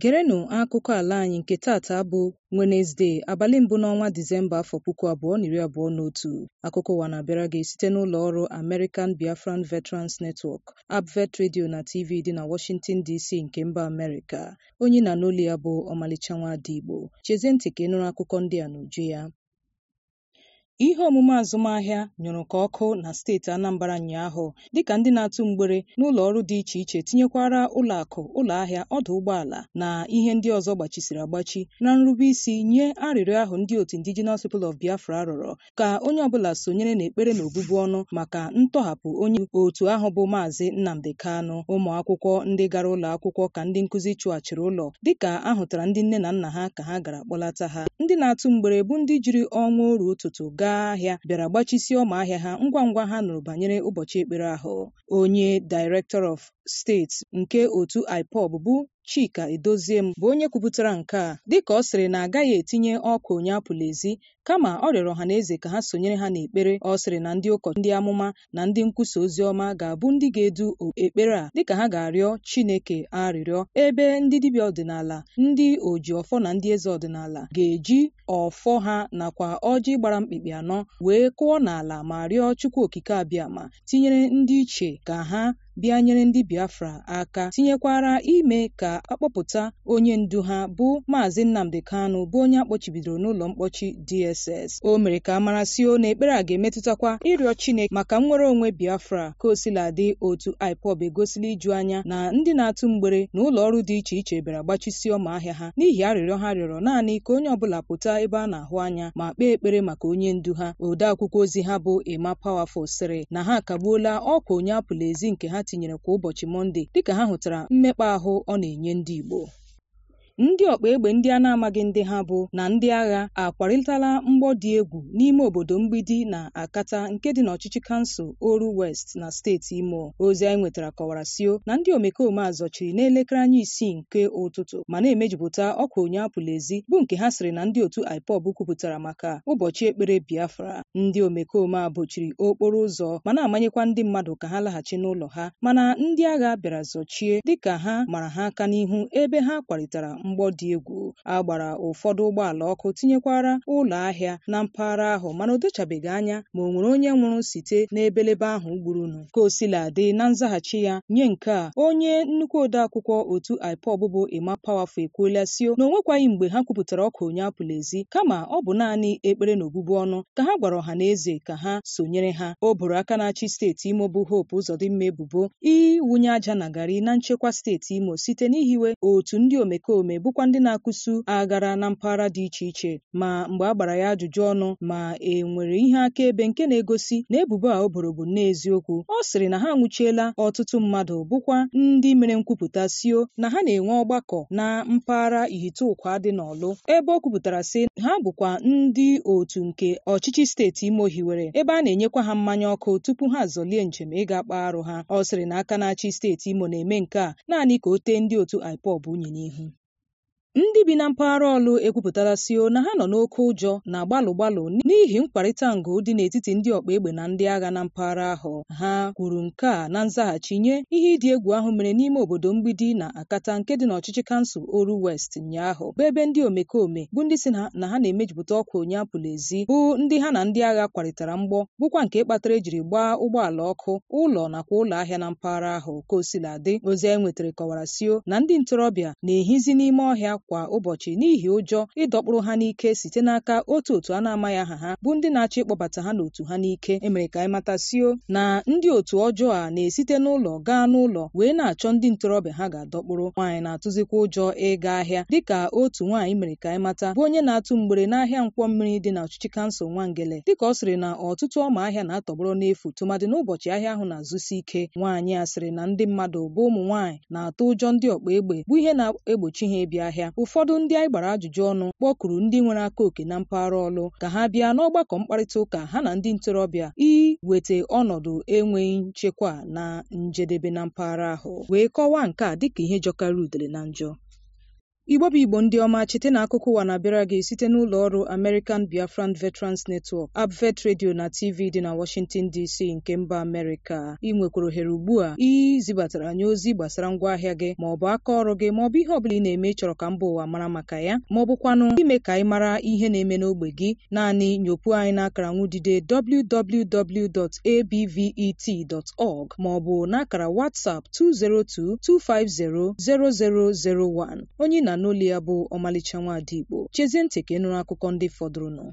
Gerenụ akụkọ ala anyị nke tata bụ Wenezdee abalị mbụ n'ọnwa Disemba afọ puku abụọ na iri abụọ na otu. Akụkọ ụwa na-abịara gị site n'ụlọ ọrụ American Biafran Veterans Network, ABVET Radio na TV dị na Washington DC nke mba Amerịka. Onye na n'olu ya bụ Ọmalịcha Nwaada Igbo. Chezie ntị ka ị nụrụ akụkọ ndị a n'uju ya. Ihe omume azụmahịa nyụrụ ka ọkụ na steeti Anambra ụnyaahụ dịka ndị na-atụ mgbere n'ụlọ ọrụ dị iche iche tinyekwara ụlọ akụ, ụlọ ahịa, ọdụ ụgbọala na ihe ndị ọzọ gbachisiri agbachi na nrube isi nye arịrịọ ahụ ndị otu Indigenous People of Biafra rịọrọ ka onye ọbụla sonyere n'ekpere na obubu ọnụ maka ntọhapụ onye otu ahụ bụ Maazị Nnamdi Kanu. Ụmụ akwụkwọ ndị gara ụlọ akwụkwọ ka ndị nkụzi chụghachiri ụlọ dịka ahụtara ndị nne na nna ha ka ha gara kpọlata ha. Ndị na-atụ mgbere bụ ndị jiri ọnwa oru ụtụtụ gaa ahịa bịara gbachisie ọma ahịa ha ngwa ngwa ha nụrụ banyere ụbọchị ekpere ahụ. Onye Director of State nke otu IPOB bụ Chika Edoziem bụ onye kwupụtara nke a dịka ọ sịrị na agaghị etinye ọkụ onye apụla ezi kama ọ rịọrọ ọha na eze ka ha sonyere ha n'ekpere ọ sịrị na ndị ụkọ ndị amụma na ndị nkwusa ozi ọma ga-abụ ndị ga-edu ekpere a dịka ha ga-arịọ Chineke arịrịọ ebe ndị dibịa ọdịnala ndị oji ọfọ na ndị eze ọdịnala ga-eji ọfọ ha nakwa ọjị gbara mkpikpi anọ wee kụọ n'ala ma rịọ Chukwu okike abịama tinyere ndị iche ka ha bịa nyere ndị Biafra aka tinyekwara ime ka akpọpụta onye ndu ha bụ Maazị Nnamdi Kanu bụ onye akpọchibidoro n'ụlọ mkpọchi DSS o mere ka amarasio na ekpere a ga-emetụtakwa ịrịọ Chineke maka nnwere onwe Biafra ka o siladị otu IPOB egosila iju anya na ndị na-atụ mgbere na ụlọ ọrụ dị iche iche bịara gbachisie ọma ahịa ha n'ihi arịrịọ ha rịọrọ naanị ka onye ọbụla pụta ebe a na-ahụ anya ma kpee ekpere maka onye ndu ha ode akwụkwọ ozi ha bụ Emma Powerful sịrị na ha akagbuola ọkwa onye apụla ezi nke ha tinyere kwa ụbọchị Mọnde dịka ha hụtara mmekpa ahụ ọ na-enye ndị Igbo ndị ọkpa egbe ndị a na-amaghị ndị ha bụ na ndị agha akwarịtala mgbọ dị egwu n'ime obodo mgbidi na akata nke dị n'ọchịchị kansụl Oru West na steeti Imo ozi anyị nwetara kọwara sio na ndị omekome a zọchiri n'elekere anya isii nke ụtụtụ ma na-emejupụta ọkwa onye apụla ezi bụ nke ha sịrị na ndị otu IPOB kwupụtara maka ụbọchị ekpere Biafra ndị omekome a bochiri okporo ụzọ ma na-amanyekwa ndị mmadụ ka ha laghachi n'ụlọ ha mana ndị agha bịara zọchie dịka ha mara ha aka n'ihu ebe ha kwarịtara mgbọ dị egwu a gbara ụfọdụ ụgbọala ọkụ tinyekwara ụlọ ahịa na mpaghara ahụ mana o dochabeghị anya ma o nwere onye nwụrụ site n'ebelebe ahụ gburunu ka o sila dị na nzaghachi ya nye nke a onye nnukwu odeakwụkwọ otu IPOB bụ Emma Powerful ekwuola sio na o nwekwaghị mgbe ha kwupụtara ọkụ onye apụla ezi kama ọ bụ naanị ekpere na obubu ọnụ ka ha gwara ọha na eze ka ha sonyere ha o boro aka na-achị steeti Imo bụ Hope Uzodimma ebubo iwunye aja na garị na nchekwa steeti Imo site n'ihiwe otu ndị omekome bụkwa ndị na-akụsu aghara na mpaghara dị iche iche ma mgbe a gbara ya ajụjụ ọnụ ma e nwere ihe akaebe nke na-egosi na ebubo a o boro bụ n'eziokwu ọ sịrị na ha nwụchiela ọtụtụ mmadụ bụkwa ndị mere nkwupụta sio na ha na-enwe ọgbakọ na mpaghara Ihite-Ụkwa dị n'Ọlụ ebe o kwupụtara sị ha bụkwa ndị otu nke ọchịchị steeti Imo hiwere ebe a na-enyekwa ha mmanya ọkụ tupu ha azọlie njem ịga kpaa arụ ha ọ sịrị na aka na-achị steeti Imo na-eme nke a naanị ka o tee ndị otu IPOB unyi n'ihu ndị bi na mpaghara ọlụ ekwupụtala sio na ha nọ n'oke ụjọ na gbalụ gbalụ n'ihi mkparịta ngụ dị n'etiti ndị ọkpa egbe na ndị agha na mpaghara ahụ ha kwuru nke a na nzaghachi nye ihe ịdị egwu ahụ mere n'ime obodo mgbidi na akata nke dị n'ọchịchị kansụl Oru West ụnyaahụ bụ ebe ndị omekome bụ ndị si na ha na-emejupụta ọkwa onye apụla ezi bụ ndị ha na ndị agha kwarịtara mgbọ bụkwa nke kpatara ejiri gbaa ụgbọala ọkụ ụlọ nakwa ụlọ ahịa na mpaghara ahụ ka o sila dị ozi anyị nwetara kọwara sio na ndị ntorobịa na-ehizi n'ime ọhịa kwa ụbọchị n'ihi ụjọ ịdọkpụrụ ha n'ike site n'aka otu otu a na-amaghị aha ha bụ ndị na-achọ ịkpọbata ha n'otu ha n'ike emere ka anyị matasio na ndị otu ọjọọ a na-esite n'ụlọ gaa n'ụlọ wee na-achọ ndị ntorobịa ha ga-adọkpụrụ nwaanyị na-atụzikwa ụjọ ịga ahịa dịka otu nwaanyị mere ka anyị mata bụ onye na-atụ mgbere n'ahịa nkwọ mmiri dị n'ọchịchị kansụl Nwangele dịka ọ sịrị na ọtụtụ ọma ahịa na-atọgbọrọ n'efu tụmadị n'ụbọchị ahịa ahụ na-azụsi ike nwaanyị a sịrị na ndị mmadụ bụ ụmụ nwaanyị na-atụ ụjọ ndị ọkpa egbe bụ ihe na-egbochi ha ịbịa ahịa ụfọdụ ndị anyị gbara ajụjụ ọnụ kpọkuru ndị nwere aka oke na mpaghara ọlụ ka ha bịa n'ọgbakọ mkparịta ụka ha na ndị ntorobịa iweta ọnọdụ enweghị nchekwa na njedebe na mpaghara ahụ wee kọwaa nke a dịka ihe jọkara udele na njọ Igbo bụ Igbo ndị ọma chete na akụkọ ụwa na-abịara gị site n'ụlọ ọrụ American Biafran Veterans Network Abvet Radio na TV dị na Washington DC nke mba Amerịka ị nwekwara ohere ugbu a izibatara anyị ozi gbasara ngwaahịa gị ma ọ bụ aka ọrụ gị ma ọ bụ ihe ọ bụla ị na-eme ịchọrọ ka mba ụwa mara maka ya ma ọ bụkwanụ ime ka anyị mara ihe na-eme n'ogbe gị naanị nyopụ anyị n'akara nwudide www.abvet.org ma ọ bụ n'akara WhatsApp 202 250 0001 onye na n'olu ya bụ ọmalịcha nwaada Igbo chezie ntị ka ị nụrụ akụkọ ndị fọdụrụnụ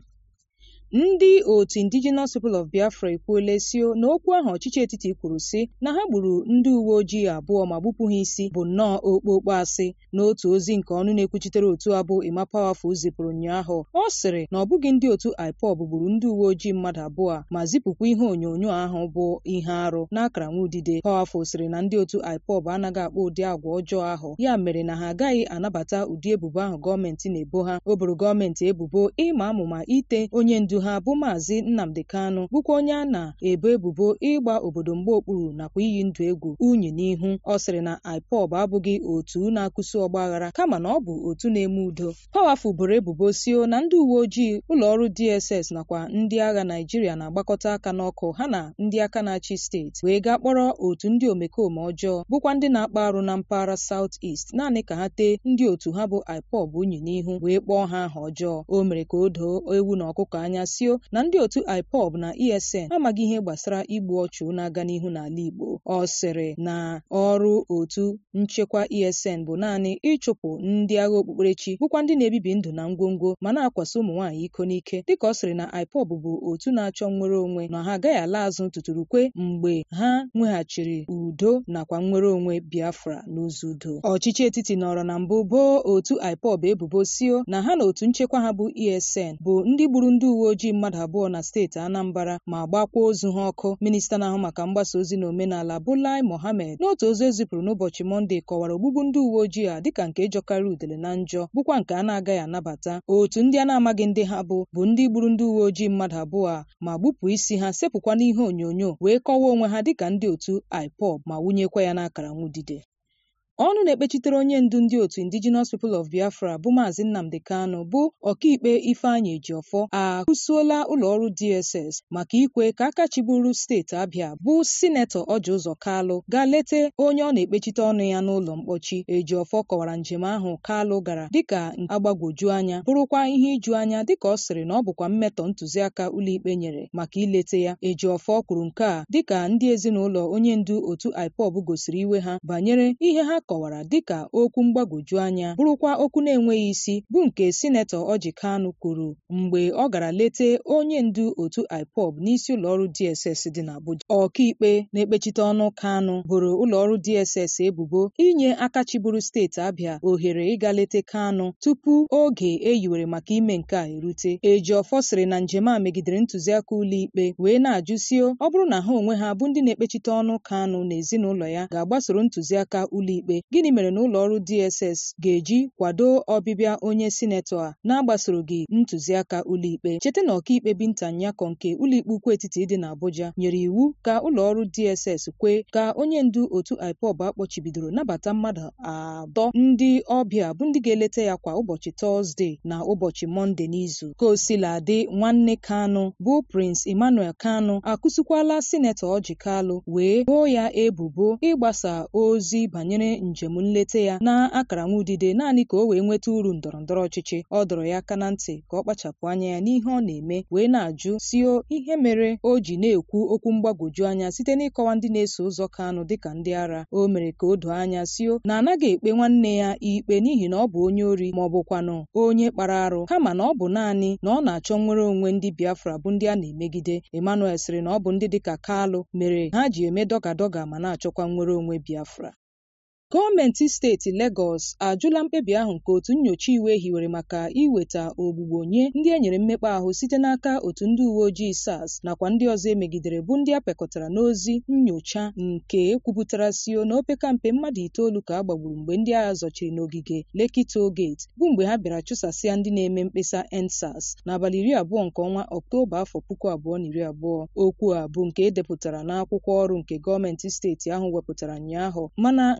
ndị otu indigenous people of biafra ekwuola sio na okwu ahụ ọchịchị etiti kwuru sị na ha gburu ndị uwe ojii abụọ ma gbupụ ha isi bụ nnọọ okpokpo asị n'otu ozi nke ọnụ na-ekwuchitere otu abụ Emma Powerful zipụrụ ụnyaahụ ọ sịrị na ọ bụghị ndị otu IPOB gburu ndị uwe ojii mmadụ abụọ ma zipụkwa ihe onyonyo ahụ bụ ihe arụ n'akara nwudide Powerful sịrị na ndị otu IPOB anaghị akpọ ụdị agwa ọjọọ ahụ ya mere na ha agaghị anabata ụdị ebubo ahụ gọọmenti na-ebo ha o boro gọọmenti ebubo ịma amụma ite onye ndu ha bụ maazị Nnamdi Kanu bụkwa onye a na-ebo ebubo ịgba obodo mgbe okpuru nakwa iyi ndụ egwu unyi n'ihu ọ sịrị na IPOB abụghị otu na-akụsi ọgba aghara kama na ọ bụ otu na-eme udo Powerful boro ebubo sio na ndị uwe ojii ụlọ ọrụ DSS nakwa ndị agha Naijiria na-agbakọta aka n'ọkụ ha na ndị aka na-achị steeti wee gaa kpọrọ otu ndị omekome ọjọọ bụkwa ndị na-akpa arụ na mpaghara South East naanị ka ha tee ndị otu ha bụ IPOB unyi n'ihu wee kpọọ ha aha ọjọọ o mere ka o doo ewu na ọkụkọ anya sio na ndị otu IPOB na ESN amaghị ihe gbasara igbu ọchụ na-aga n'ihu n'ala Igbo ọ sịrị na ọrụ otu nchekwa ESN bụ naanị ịchụpụ ndị agha okpukperechi bụkwa ndị na-ebibi ndụ na ngwongwo ma na-akwasị ụmụ nwaanyị iko n'ike dịka ọ sịrị na IPOB bụ otu na-achọ nnwere onwe na ha agaghị ala azụ tuturukwe mgbe ha nweghachiri udo nakwa nnwere onwe Biafra n'ụzọ udo ọchịchị etiti nọrọ na mbụ boo otu IPOB ebubo sio na ha na otu nchekwa ha bụ ESN bụ ndị gburu ndị uwe ojii mmadụ abụọ na steeti Anambra ma gbakwa ozu ha ọkụ minista na-ahụ maka mgbasa ozi na omenala bụ Lai Mohammed n'otu ozi ezipụrụ n'ụbọchị Mọnde kọwara ogbugbu ndị uwe ojii a dịka nke jọkarị udele na njọ bụkwa nke a na-agaghị anabata otu ndị a na-amaghị ndị ha bụ bụ ndị gburu ndị uwe ojii mmadụ abụọ a ma gbupụ isi ha sepụkwa n'ihe onyonyo wee kọwaa onwe ha dịka ndị otu IPOB ma wụnyekwa ya n'akara nwudide ọnụ na-ekpechitere onye ndu ndị otu indigenous people of biafra bụ maazị nnamdi kanu bụ ọkaikpe ifeanyị ejiọfọ akụsuola ụlọọrụ dss maka ikwe ka aka chiburu steeti abịa bụ sinetọ ọji ụzọ kalụ gaa lete onye ọ na-ekpechite ọnụ ya n'ụlọ mkpọchi ejiọfọ kọwara njem ahụ kalụ gara dịka agbagwoju anya bụrụkwa ihe iju anya dịka ọ sịrị na ọ bụkwa mmetọ ntụziaka ụlọikpe nyere maka ilete ya ejiọfọ kwuru nke a dịka ndị ezinụlọ onye ndu otu ipob gosiri iwe ha banyere ihe ha kọwara dịka okwu mgbagwoju anya bụrụkwa okwu na-enweghị isi bụ nke sinetọ ọji kanụ kwuru mgbe ọ gara lete onye ndu otu ipob n'isi ụlọọrụ dss dị n'abuja ọkaikpe na-ekpechite ọnụ kanụ boro ụlọọrụ dss ebubo inye aka chiburu steeti abịa ohere ịga lete kanụ tupu oge eyiwere maka ime nke a erute ejiọfọ sịrị na njem a megidere ntụziaka ụlọikpe wee na-ajụsio ọ bụrụ na ha onwe ha bụ ndị na-ekpechite ọnụ kanụ na ezinụlọ ya ga-agbasoro ntụziaka ụlọikpe gịnị mere na ụlọ ọrụ DSS ga-eji kwado ọbịbịa onye sinetọ a na-agbasoroghị ntụziaka ụlọikpe cheta na ọkaikpe Binta Nyako nke ụlọikpe ukwu etiti dị n'Abuja nyere iwu ka ụlọ ọrụ DSS kwee ka onye ndu otu IPOB akpọchibidoro nabata mmadụ atọ ndị ọbịa bụ ndị ga-eleta ya kwa ụbọchị Tọzdee na ụbọchị Mọnde n'izu ka o sila dị nwanne Kanụ bụ Prince Emmanuel Kanụ akụsikwala sinetọ Ọjị Kalụ wee boo ya ebubo ịgbasa ozi banyere njem nleta ya na akara nwudide naanị ka o wee nweta uru ndọrọ ndọrọ ọchịchị ọ dọrọ ya aka na ntị ka ọ kpachapụ anya ya n'ihe ọ na-eme wee na-ajụ sio ihe mere o ji na-ekwu okwu mgbagwoju anya site n'ịkọwa ndị na-eso ụzọ Kanụ dịka ndị ara o mere ka o doo anya sio na anaghị ekpe nwanne ya ikpe n'ihi na ọ bụ onye ori ma ọ bụkwanụ onye kpara arụ kama na ọ bụ naanị na ọ na-achọ nnwere onwe ndị Biafra bụ ndị a na-emegide Emmanuel sịrị na ọ bụ ndị dịka Kalụ mere ha ji eme dọga dọga ma na-achọkwa nnwere onwe Biafra gọọmenti steeti Legọs ajụla mkpebi ahụ nke otu nnyocha iwu hiwere maka iweta ogbugbo nye ndị e nyere mmekpa ahụ site n'aka otu ndị uwe ojii SARS nakwa ndị ọzọ emegidere bụ ndị a pekọtara n'ozi nnyocha nke ekwupụtara sio na opekampe mmadụ itoolu ka a gbagburu mgbe ndị agha zọchiri n'ogige Lekki Toll Gate bụ mgbe ha bịara chụsasịa ndị na-eme mkpesa EndSARS n'abalị iri abụọ nke ọnwa Ọktoba afọ puku abụọ na iri abụọ okwu a bụ nke edepụtara n'akwụkwọ ọrụ nke gọọmenti steeti ahụ wepụtara ụnyaahụ mana okwu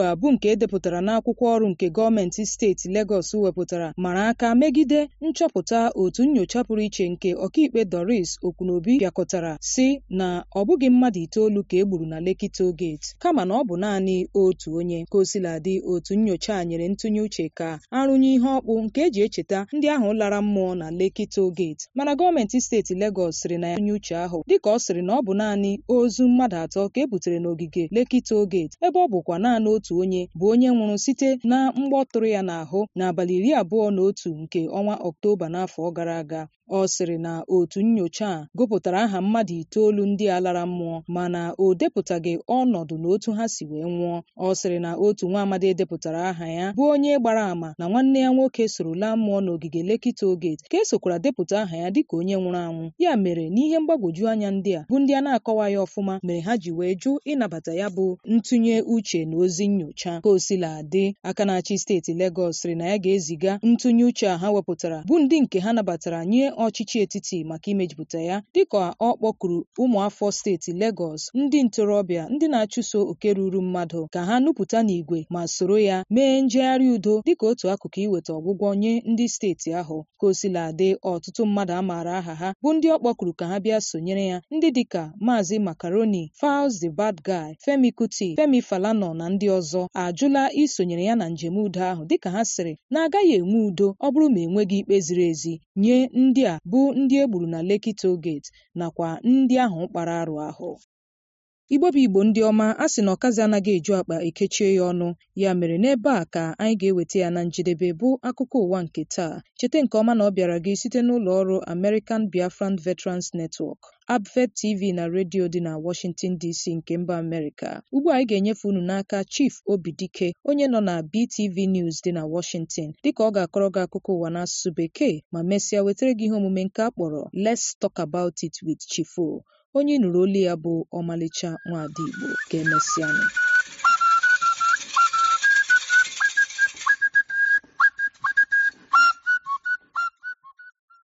a bụ nke edepụtara n'akwụkwọ ọrụ nke gọọmenti steeti Legọs wepụtara mara aka megide nchọpụta otu nnyocha pụrụ iche nke ọkaikpe Doris Okwunobi bịakọtara si na ọ bụghị mmadụ itoolu ka e gburu na Lekki Toll Gate kama na ọ bụ naanị otu onye ka o siladị otu nnyocha a nyere ntụnye uche ka arụnye ihe ọkpụ nke eji echeta ndị ahụ lara mmụọ na Lekki Toll Gate mana gọọmenti steeti Legọs sịrị na ya nye uche ahụ dịka ọ sịrị na ọ bụ naanị ozu mmadụ atọ ka e butere n'ogige Lekki Toll Gate ebe ọ bụkwa naanị otu onye bụ onye nwụrụ site na mgbọ tụrụ ya n'ahụ n'abalị iri abụọ na otu nke ọnwa Ọktoba n'afọ gara aga ọ sịrị na otu nnyocha a gụpụtara aha mmadụ itoolu ndị a lara mmụọ mana o depụtaghị ọnọdụ na otu ha si wee nwụọ ọ sịrị na otu nwa amadi edepụtara aha ya bụ onye gbara àmà na nwanne ya nwoke soro laa mmụọ n'ogige Lekki Toll Gate ka esokwara depụta aha ya dịka onye nwụrụ anwụ ya mere n'ihe mgbagwoju anya ndị a bụ ndị a na-akọwaghị ọfụma mere ha ji wee jụ ịnabata ya bụ ntụnye uche na ozi nnyocha ka o sila dị aka na-achị steeti Legọs sịrị na ya ga-eziga ntụnye uche a ha wepụtara bụ ndị nke ha nabatara nye ọchịchị etiti maka imejupụta ya dịka ọ kpọkuru ụmụafọ steeti Legọs ndị ntorobịa ndị na-achụso oke ruru mmadụ ka ha nupụta n'igwe ma soro ya mee njegharị udo dịka otu akụkụ iweta ọgwụgwọ nye ndị steeti ahụ ka o sila dị ọtụtụ mmadụ a maara aha ha bụ ndị ọ kpọkuru ka ha bịa sonyere ya ndị dịka Maazị Macaroni Falz the Bad Guy Femi Kuti Femi Falana na ndị ọzọ ajụla isonyere ya na njem udo ahụ dịka ha sịrị na agaghị enwe udo ọ bụrụ ma enweghị ikpe ziri ezi nye ndị a bụ ndị e gburu na Lekki Toll Gate nakwa ndị ahụ kpara arụ ahụ Igbo bụ Igbo ndị ọma a sị na ọkazi anaghị eju akpa ekechie ya ọnụ ya mere n'ebe a ka anyị ga-eweta ya na njedebe bụ akụkọ ụwa nke taa cheta nke ọma na ọ bịara gị site n'ụlọ ọrụ American Biafran Veterans Network Abvet TV na redio dị na Washington DC nke mba Amerịka ugbu a anyị ga-enyefe unu n'aka Chief Obidike onye nọ na BTV News dị na Washington dịka ọ ga-akọrọ gị akụkọ ụwa n'asụsụ Bekee ma mesịa wetara gị ihe omume nke a kpọrọ Let's Talk About It with Chief O onye nụrụ olu ya bụ ọmalịcha nwaada Igbo ka emesịanụ